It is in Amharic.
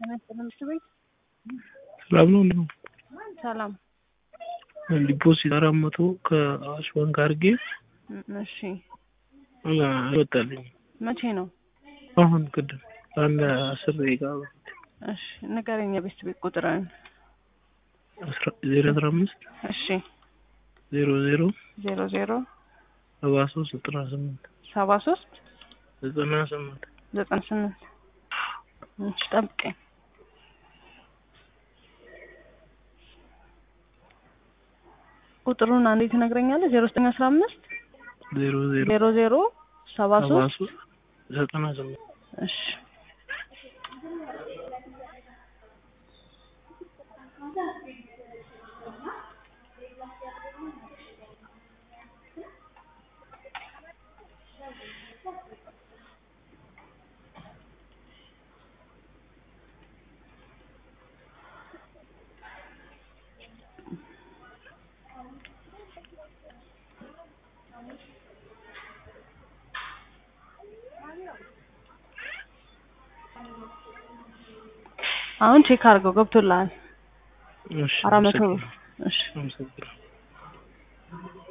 ትምህርት ቤት ሰላም ነው እንዴ? ሰላም። ዲፖዚት አራት መቶ ከአዋሽ ባንክ አድርጌ እሺ አልወጣልኝም። መቼ ነው? አሁን ቅድም አንድ አስር ደቂቃ በፊት እሺ ንገረኝ የቤት ቤት ቁጥርን። አስራ- ዜሮ አስራ አምስት እሺ ዜሮ ዜሮ ዜሮ ዜሮ ሰባ ሶስት ዘጠና ስምንት ሰባ ሶስት ዘጠና ስምንት ዘጠና ስምንት እሺ ጠብቀኝ። ቁጥሩን አንዴ ትነግረኛለህ? ዜሮ ዘጠኝ አስራ አምስት ዜሮ ዜሮ ዜሮ ዜሮ ሰባ ሰባ ሶስት ሶስት ዘጠና ስምንት እሺ አሁን ቼክ አድርገው ገብቶልሃል። እሺ አራት መቶ ብር አመሰግናለሁ። እሺ አመሰግናለሁ።